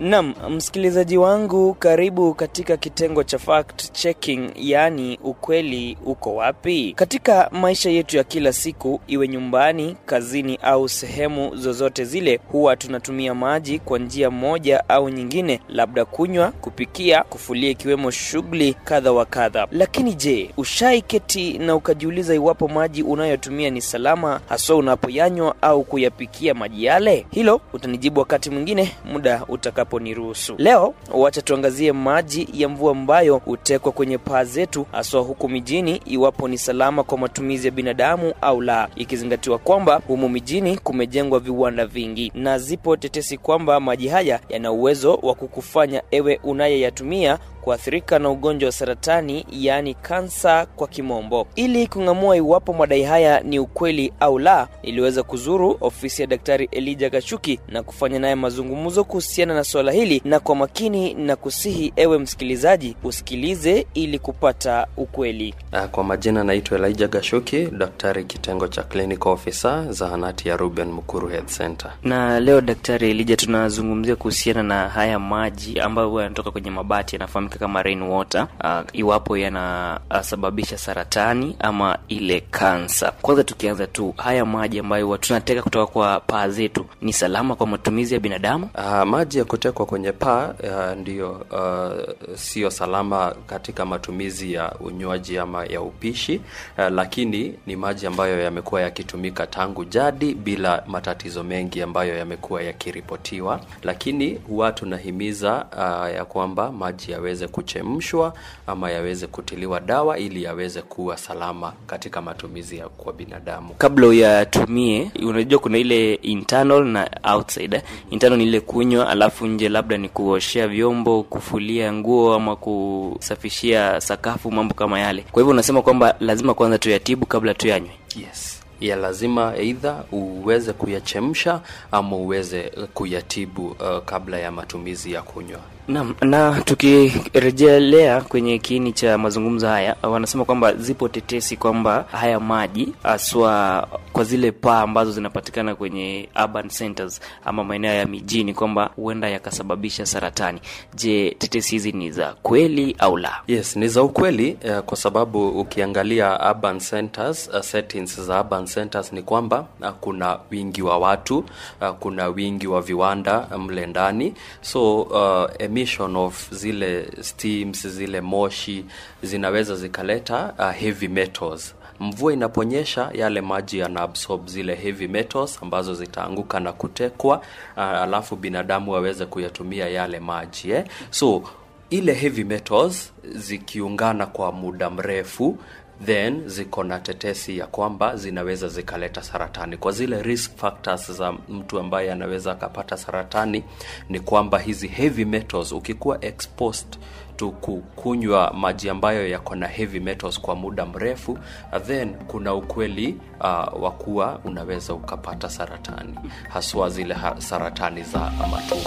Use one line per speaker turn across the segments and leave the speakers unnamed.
Nam msikilizaji wangu, karibu katika kitengo cha fact checking, yaani ukweli uko wapi? Katika maisha yetu ya kila siku, iwe nyumbani, kazini au sehemu zozote zile, huwa tunatumia maji kwa njia moja au nyingine, labda kunywa, kupikia, kufulia, ikiwemo shughuli kadha wa kadha. Lakini je, ushaiketi na ukajiuliza iwapo maji unayotumia ni salama, haswa unapoyanywa au kuyapikia maji yale? Hilo utanijibu wakati mwingine, muda utakaponiruhusu. Leo wacha tuangazie maji ya mvua ambayo hutekwa kwenye paa zetu, haswa huku mijini, iwapo ni salama kwa matumizi ya binadamu au la, ikizingatiwa kwamba humu mijini kumejengwa viwanda vingi na zipo tetesi kwamba maji haya yana uwezo wa kukufanya ewe unayeyatumia kuathirika na ugonjwa wa saratani yaani kansa kwa kimombo. Ili kung'amua iwapo madai haya ni ukweli au la, iliweza kuzuru ofisi ya Daktari Elijah Gashuki na kufanya naye mazungumzo kuhusiana na suala hili, na kwa makini na kusihi ewe msikilizaji usikilize ili kupata ukweli.
Kwa majina naitwa Elijah Gashuki, daktari kitengo cha clinical officer zahanati ya Ruben Mukuru Health Center.
Na leo Daktari Elijah, tunazungumzia kuhusiana na haya maji ambayo huwa yanatoka kwenye mabati yanafahamika kama rain water, uh, iwapo yanasababisha saratani ama ile kansa. Kwanza tukianza tu, haya maji ambayo huwa tunateka kutoka kwa paa zetu ni salama kwa matumizi ya binadamu?
Uh, maji ya kutekwa kwenye paa uh, ndiyo uh, sio salama katika matumizi ya unywaji ama ya upishi uh, lakini ni maji ambayo yamekuwa yakitumika tangu jadi bila matatizo mengi ambayo yamekuwa yakiripotiwa, lakini huwa tunahimiza uh, ya kwamba maji yaweze kuchemshwa ama yaweze kutiliwa dawa ili yaweze kuwa salama katika matumizi ya kwa binadamu.
Kabla uyatumie, unajua kuna ile internal na outside. Internal ni ile kunywa, alafu nje labda ni kuoshea vyombo, kufulia nguo ama kusafishia sakafu, mambo kama yale. Kwa hivyo unasema kwamba lazima kwanza tuyatibu kabla tuyanywe?
Yes ya lazima eidha uweze kuyachemsha ama uweze kuyatibu uh, kabla ya matumizi ya kunywa.
Naam, na tukirejelea kwenye kiini cha mazungumzo haya, wanasema kwamba zipo tetesi kwamba haya maji haswa kwa zile paa ambazo zinapatikana kwenye urban centers ama maeneo ya mijini kwamba huenda yakasababisha saratani. Je, tetesi hizi ni za kweli au la?
Yes, ni za ukweli uh, kwa sababu ukiangalia urban centers, uh, settings za urban centers ni kwamba uh, kuna wingi wa watu uh, kuna wingi wa viwanda mle ndani so uh, emission of zile steams zile moshi zinaweza zikaleta uh, heavy metals mvua inaponyesha yale maji yanaabsorb zile heavy metals ambazo zitaanguka na kutekwa uh, alafu binadamu waweze kuyatumia yale maji eh? so ile heavy metals zikiungana kwa muda mrefu then ziko na tetesi ya kwamba zinaweza zikaleta saratani. Kwa zile risk factors za mtu ambaye anaweza akapata saratani ni kwamba hizi heavy metals, ukikuwa exposed to kukunywa maji ambayo yako na heavy metals kwa muda mrefu, then kuna ukweli uh, wa kuwa unaweza ukapata saratani, haswa zile ha saratani za matumbo.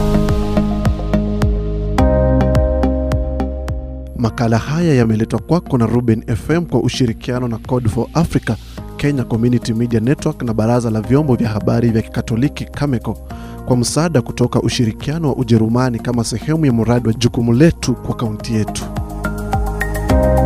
Makala haya yameletwa kwako na Ruben FM kwa ushirikiano na Code for Africa, Kenya Community Media Network na Baraza la Vyombo vya Habari vya Kikatoliki Cameco kwa msaada kutoka ushirikiano wa Ujerumani kama sehemu ya mradi wa jukumu letu kwa kaunti yetu.